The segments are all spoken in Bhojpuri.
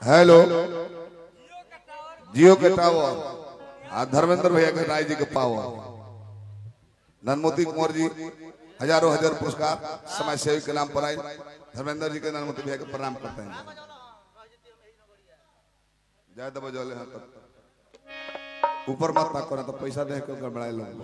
हेलो जियो के टावर आ धर्मेंद्र भैया के राय जी के पावर ननमोती कुंवर जी हजारों हजार पुरस्कार समाज सेवी के नाम पर आए धर्मेंद्र जी के ननमोती भैया के प्रणाम करते हैं जय दबा जले हैं तब ऊपर मत ना करे तो पैसा दे के गड़बड़ाए लोग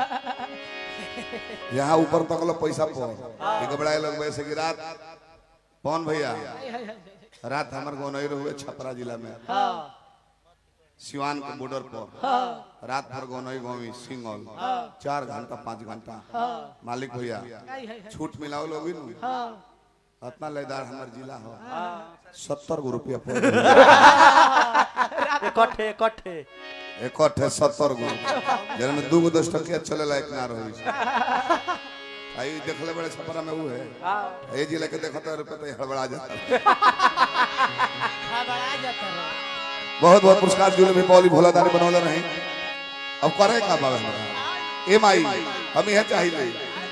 यहाँ ऊपर तक लो पैसा पर ये गड़बड़ाए लोग वैसे कि रात पवन भैया रात हमारे गौनई हुए छपरा जिला में सिवान के बॉर्डर पर रात भर गौनई गौवी सिंगल चार घंटा पाँच घंटा मालिक भैया छूट मिलाओ लोग इतना लेदार हमार जिला हो सत्तर गो रुपया पर इकट्ठे इकट्ठे इकट्ठे सत्तर गो जिनमें दू गो दस टकिया चले लायक ना रही आई देखले बड़े छपरा में वो है ये जिला के देखते रुपये तो हड़बड़ा जाता है घबरा जाता है बहुत बहुत पुरस्कार जुले भी पौली भोला दानी बनौले नहीं अब करे का बाबा हमारा एम आई हम यह चाहिए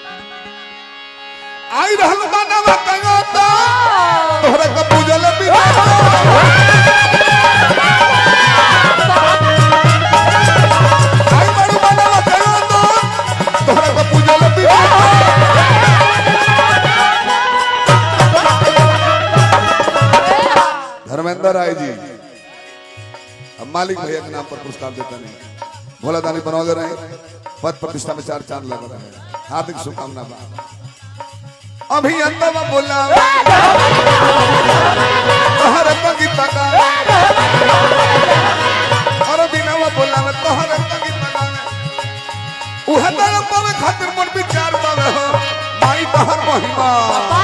आई रहल मानवा कंगोता तोहरा का पूजल भी आई बड़ू मानवा कंगोता तोहरा का पूजल भी धर्मेंद्र राय जी अब मालिक भैया के नाम पर पुरस्कार देते नहीं भोला दानी बनौले रहे पद प्रतिष्ठा में चार चांद लगा रहे हार्दिक शुभकामना बा अभी अंदर बोला तोहर बगीचा का और दिनवा बोला में तोहर बगीचा का उह दर पावे खातिर मन विचार पावे हो माई तोहर महिमा